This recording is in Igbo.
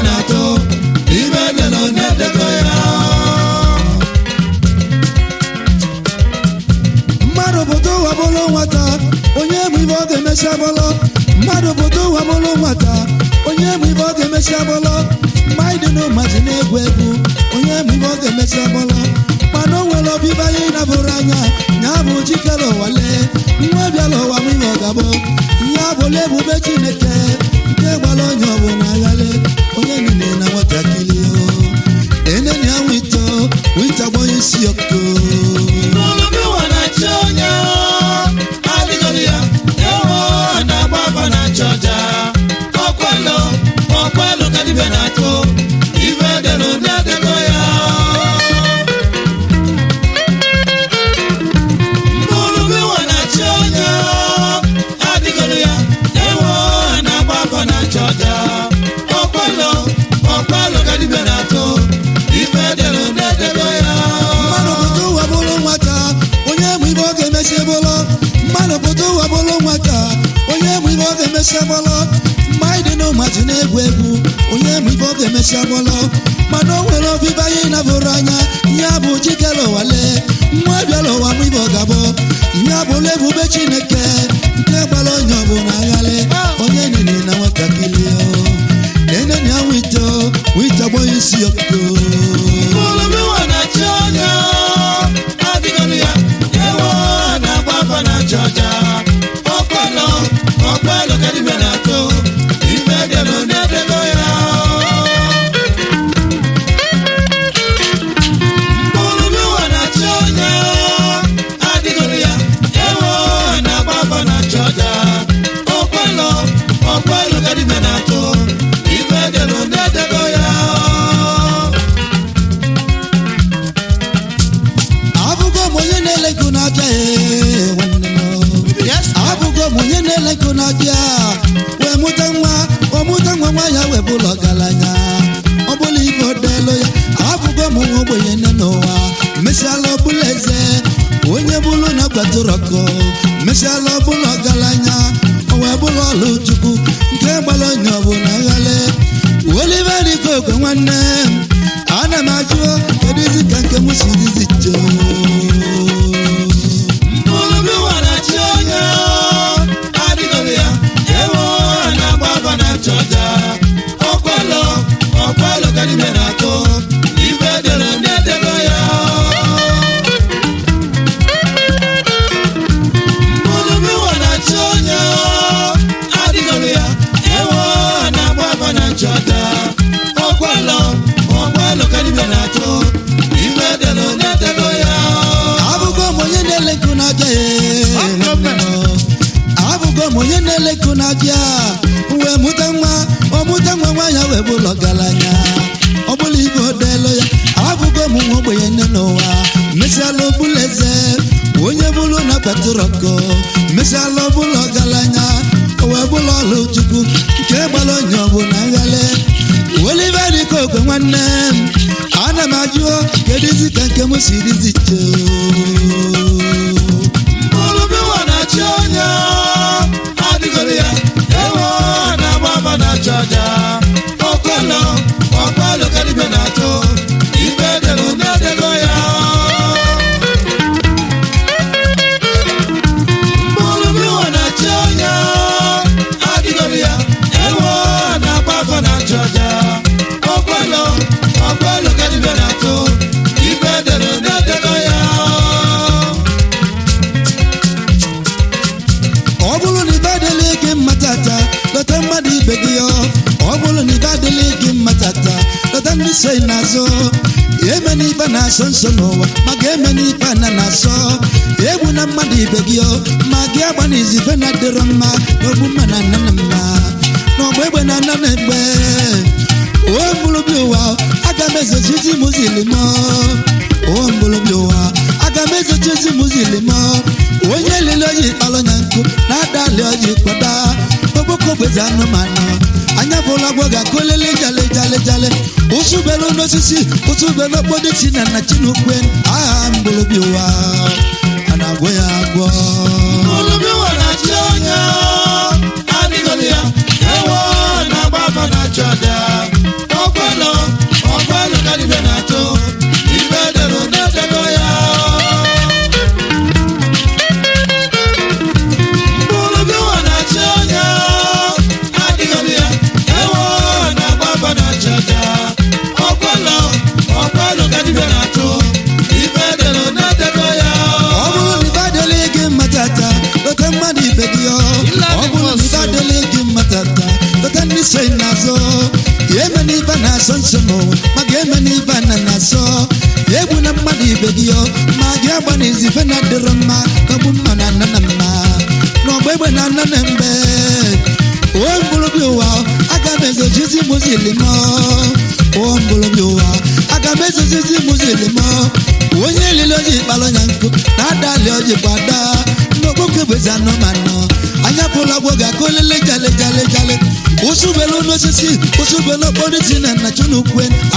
na-atụ ibe delo na-edego ya mmadụ pụta ụwa bụrụ nwata onye bụ ibe ọ ga-emesi agbọlọ mmadụ pụta ụwa bụrụ nwata onye bụ ibe ọ ga-emesi agbọlọ mgbe anyị dị n'ụmazi na-egwu egwu onye bụ ibe ọ ga-emesi agbọlọ mana o nwere ọbịba anyị nabụrụ anya nya bụ jikere ụwa lee nwa bịala ụwa m ihe ọ ga-abụ ihe abụla ebube chineke nke gbara onye ọbụla aghale onye niile na nwatakịrị o eneni ya wito wita gbonye isi ọkụ Olubi ụwa na-achị onye adịgọrị ya ewo na-agba afa na-achị ọja ọkwelo ọkwelo ka dibịa na-atụ ibe delo na-edego ya Olubi ụwa na-achị onye adịgọrị ya ewo na-agba afa na-achị ọja ọkwelo ọkwelo ka dibịa na-atụ ibe delo na-edego ya mmadụ pụta ụwa bụrụ nwata onye bụ ibe ọ ga-emesi bụrụ mmadụ pụta ụwa bụrụ nwata onye bụ ibe ọ ga-emesi bụrụ mgbe anyị dị n'ụmazi na-egwu egwu onye bụ ibe ọ ga-emesi bụrụ mana o nwere ọbịba anyị nabụrụ anya ya bụ jikere ụwa lee nwa bịara ụwa m ibe ọ ga-abụ ya bụrụ ebube chineke nke gbara onye ọbụla aghalị onye nene na nwatakịrị o eneni ya wito wita gbọ isi ọkụ Olubi ụwa na-achị onye adịgọrị ya ewo na-agba afa na-achị ọja ọkwelo ọkwelo ka dibịa na-atụ ibe delo na-edego ya Olubi ụwa na-achị onye adịgọrị ya ewo na-agba afa na-achị ọja ọkwelo ọkwelo ka dibịa na-atụ ibe delo na-edego ya abụgo m onye na-elego na-abịa ee, nwanne m. abụgo m onye na-elego na-abịa wee mụta nwa ọmụta nwa nwa ya wee bụlụ ọgaranya ọ bụla ibe odelu ya abụgo m nwa ogbenye nne n'ụwa mesịala ọbụla eze onye bụlụ na gbatụrụ ọkụ mesịala ọbụla ọgaranya o wee bụlụ ọlụ chukwu nke gbara onye ọbụla ghale oliver dịka nwanne m ana m ajụ kedụzi ka nke m si dizi choo Olubi ụwa na-achị onye adịgọrị ya ewo na-agba afa na-achị ọja ọkwelo ọkwelo ka dibịa na-atụ ibe delo na-edego ya Olubi ụwa na-achị onye adịgọrị ya ewo na-agba afa na-achị ọja ọkwelo ọkwelo ka dibịa na-atụ ibe delo na-edego ya abụgo m onye na-eleko na-abịa ee, nwanne m. abụgo m onye na-eleko na-abịa wee mụta nwa ọmụta nwa nwa ya wee bụlụ ọgaranya ọ bụla ibe odelu ya abụgo m nwa ogbenye nne n'ụwa mesịala ọbụla eze onye bụlụ na kpatụrụ ọkụ mesịala ọbụla ọgaranya o wee bụlụ ọlụ chukwu nke gbara onye ọbụla nghale oliver dịka okwe nwanne m ana m ajụ kedụzi ka nke m si dizi choo Olubi ụwa na-achị onye adịgọrị ya ewo na-agba afa na-achị ọja ọkwelo ọkwelo ka dibịa na-atụ ibe delo na-edego ya Olubi ụwa na-achị onye adịgọrị ya ewo na-agba afa na-achị ọja ọkwelo ọkwelo ka dibịa na-atụ ibe delo na-edego ya ọ bụrụ na ibe adịla gị mma tata lọta mmadụ ibe gị ọ ọ bụrụ na ibe adịla gị mma tata lọta ndị so ị na-azọ eme n'ibe na-asọ nsọ n'ụwa ma ga-eme n'ibe na na-asọ egwu na mmadụ ibe gị ọ ma gị agba na izife na dịrọ mma n'ogbu mma na nna na mma n'ọgba egbe na nna na egbe o mgbụrụbi ụwa aga m ezochizi muzili m o mgbụrụbi ụwa aga m ezochizi muzili m onye lele oyi kpalụ nya nkụ na-adali oyi kpọda okpokogbezi anụmanụ anya bụla gwọ ga-akụ lele jale jale jale ụsụbelu n'osisi ụsụbelu okpodo si na nna chinukwe agha mgbụrụbi ụwa a na-agwọ ya agwọ Olubi ụwa na-achị onye adịgọrị ya ewo na-agba afa na-achị ọja na-asọ nsọ n'ụwa ma ga-eme n'ife a na na-asọ egwu na mmadụ ibe gị ọ ma gị agba na izife na dịrọ mma kagbu mma na nna na mma n'ọgba egbe na nna na mgbe o mgbụrụbi ụwa aga m ezochizi mụzili m o mgbụrụbi ụwa aga m ezochizi mụzili m onye elili oji kpalụ ya nkụ na-adali oji kwada n'okpokwe bụzi anụmanụ anya pụla gwo ga-aka olele jale jale jale ụsụbelu n'osisi ụsụbelu okporo isi na nnachi n'ukwe